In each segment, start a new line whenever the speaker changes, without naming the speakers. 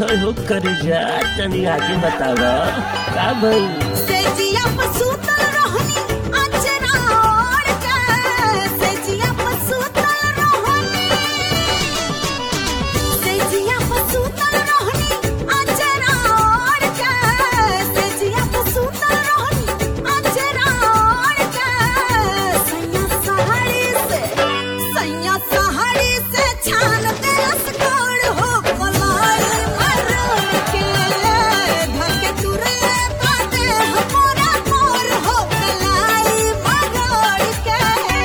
होय हो कर जा तनी आगे बतावा का भई
सेजिया पर सुतल रहनी अचरा ओढ़ के सेजिया पर सुतल रहनी सेजिया पर सुतल रहनी अचरा ओढ़ के सेजिया पर सुतल रहनी अचरा ओढ़ के सैया सहारी से सैया सहारी से छान के रसगोड़ हो कलाई मरोड़ के धके तुरे बाटे हमरा मोर हो कलाई मरोड़ के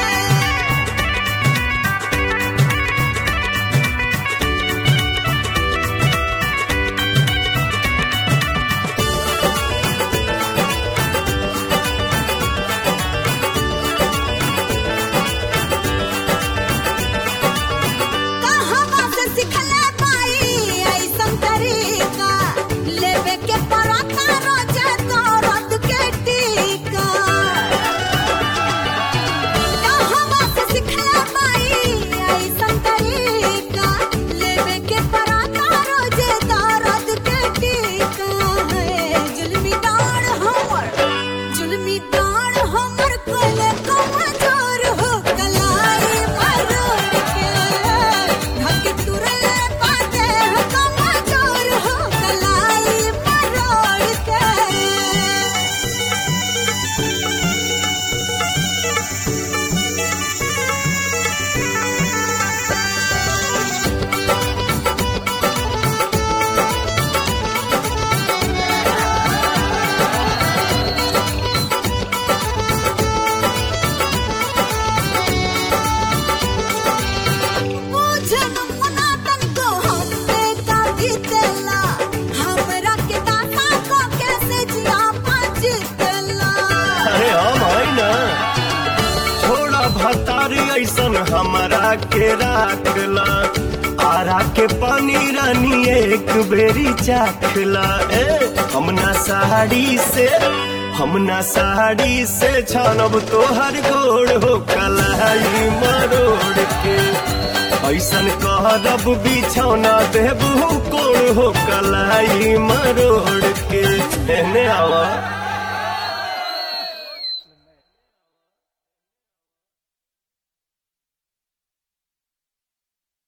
कहवा से सिखले पाई ऐसन तरीका लेवे के पराता रोजे दर्द के टीका कहवा से सिखले पाई ऐसन तरीका लेवे के पराता रोजे दर्द के टीका है जुल्मी दाड़ हमर जुल्मी दाड़ हमर कोले कमजोर हो कलाई मरोड़ के धके तुरले पाते हो कमजोर हो कलाई मरोड़ के बुझन मुना तनको हमसे का जीतेला हमरा के दाता को कैसे जिया पाजितेला
अरे हम है ना छोड़ा भतारी ऐसन हमारा के राखला आरा के पानी रानी एक बेरी चाखला ए हमना साड़ी से हमना साड़ी से छानब तोहर गोड़ हो कलाई मरोड़ के ऐसन कहरब बिछौना देबू कोड़ हो कलाई मरोड़